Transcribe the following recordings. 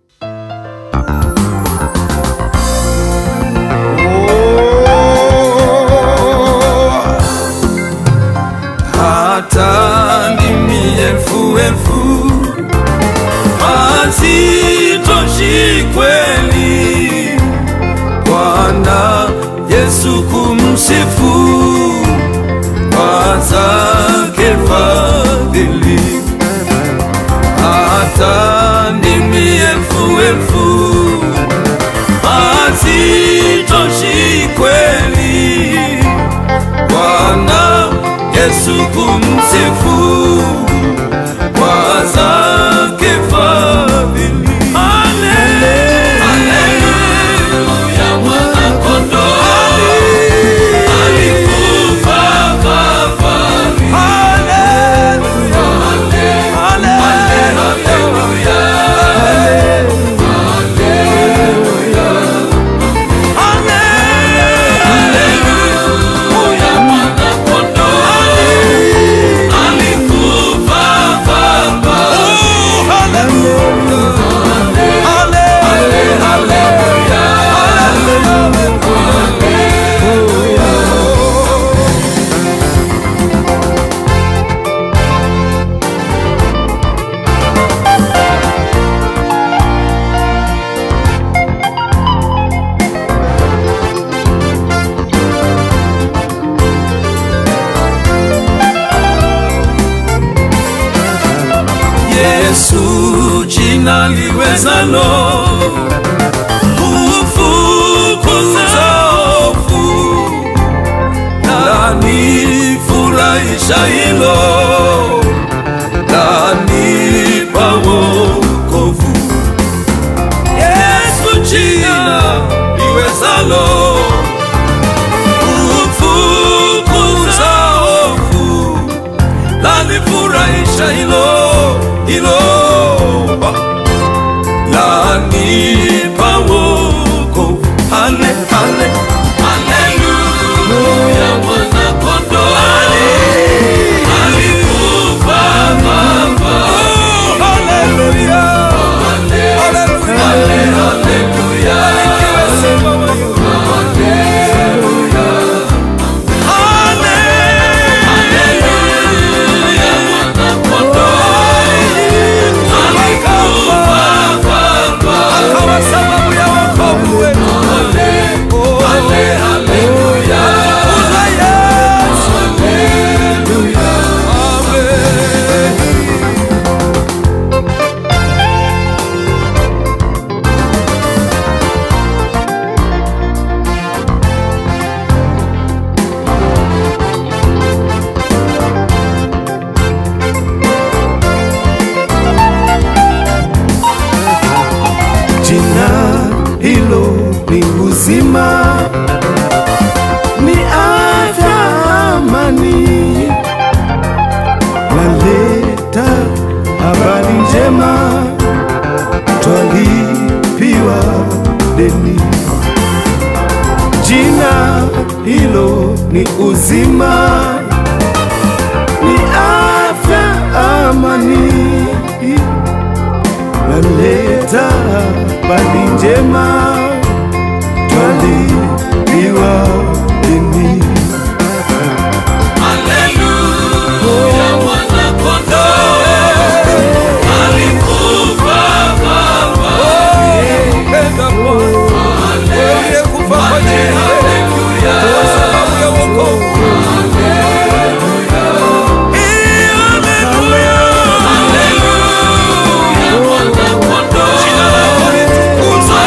hata ndimi elfu elfu hazitoshi kweli Bwana Yesu kumsifu kwa zake fadhili, hata ndimi elfu elfu hazitoshi kweli Bwana Yesu kumsifu kwa zake fadhili. Haleluya, mwana-kondoo alikufa kafara. Haleluya, haleluya, haleluya, mwana-kondoo alikufa kafara. Yesu jina liwezalo kufukuza hofu, lanifurahisha hilo, lanipa wokovu. Yesu jina liwezalo kufukuza hofu lanifurahisha hilo hilo lanipa wokovu. Hale, hale, haleluya, mwana-kondoo alikufa Baba. Oh, haleluya, haleluya, haleluya, Barikiwe sifa wewe. Haleluya, mwana-kondoo akawa sababu ya wokovu wetu. Oh, haleluya. Tukuzwe Yesu. Amen. Jina hilo ni uzima, ni afya, amani, laleta habari njema, twalipiwa deni. Jina hilo ni uzima, ni afya, amani naleta habari njema, twalipiwa deni. Haleluya, mwana-kondoo alikufa Baba. Penda Bwana, aliyekufa kwa ajili yetu, kwa sababu ya wokovu. Eh, haleluya. Haleluya, mwana-kondoo. Jina lako litukuzwe.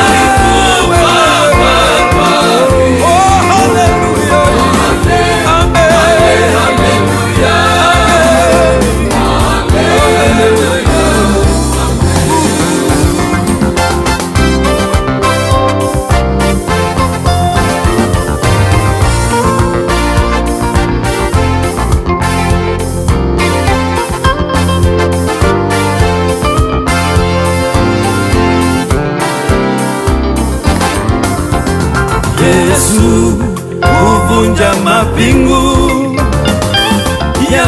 Baba. Oh, haleluya. Amen. Yesu huvunja mapingu ya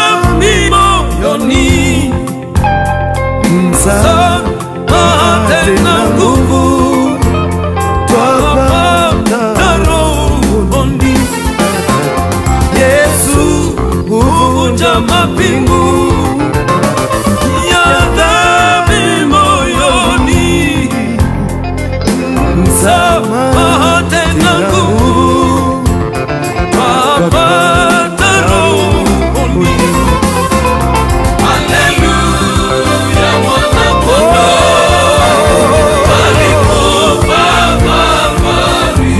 dhambi moyoni, Msamaha msamaha tele kuvunja mapingu ya dhambi moyoni, msamaha tena nguvu twapata rohoni. Haleluya, mwana-kondoo alikufa Kalvari.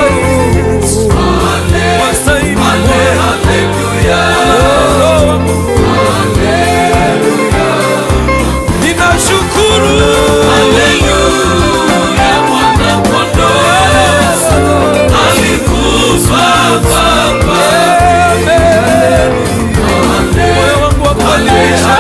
Wastahili Ninashukuru moyo wangu wa kuadhimisha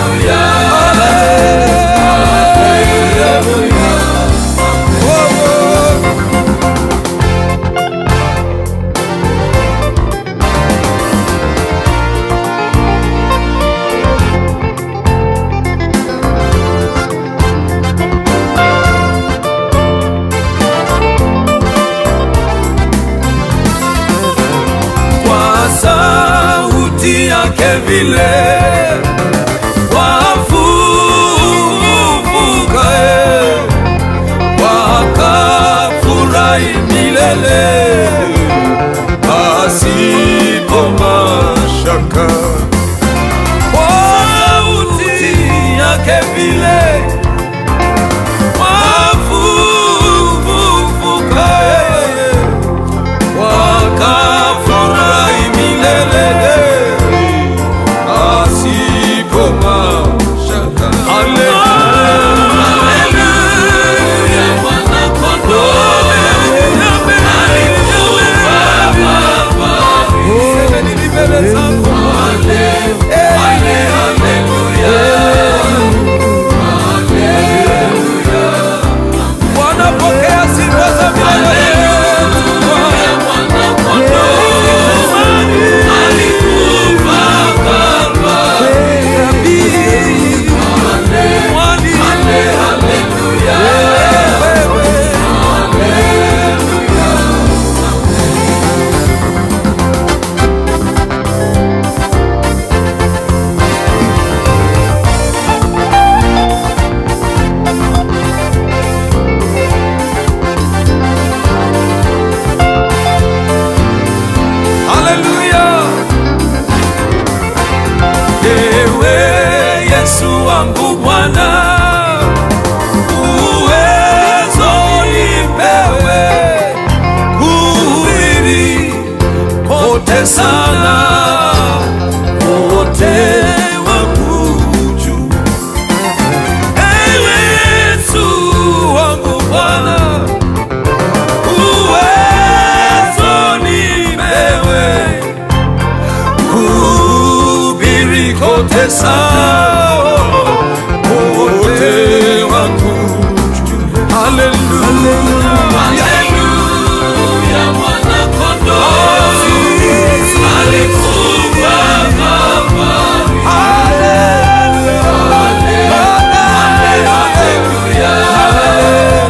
kwa sauti yake vile wafufukae wakafurahi milele pasipo mashaka kwa sauti yake vile wafufukae wakafurahi milele asipo mashaka. Haleluya, mwana-kondoo Semeni mbele zako. Eh, Bwana, pokea sifa za milele. Haleluya. Ewe Yesu wangu Bwana, uwezo nipewe kuhubiri kote sana, wote wakujue. Ewe Yesu wangu Bwana, uwezo nipewe kuhubiri kote sawa, wote wakujue. Haleluya. Haleluya, mwana-kondoo alikufa Kalvari. Haleluya. Haleluya.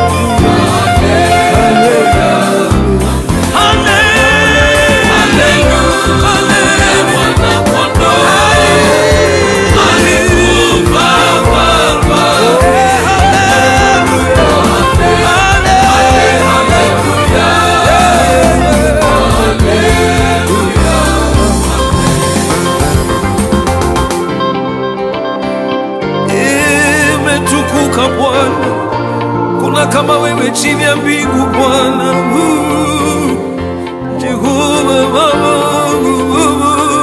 Imetukuka Bwana, kuna kama wewe chini ya mbingu Bwana. Uh, Jehova Baba.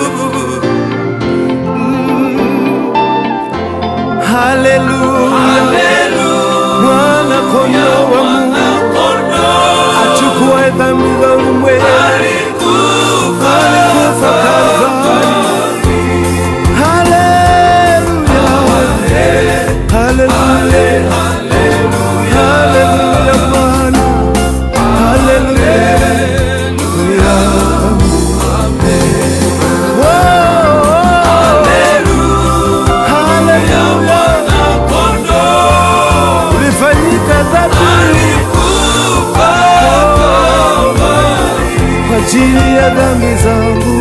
Haleluya, mwana kondoo wa Mungu achukuaye dhambi za ulimwengu alikufa Kalvari. Haleluya, haleluya, haleluya Bwana, haleluya. Ulifanyika dhabihu kwa ajili ya dhambi zangu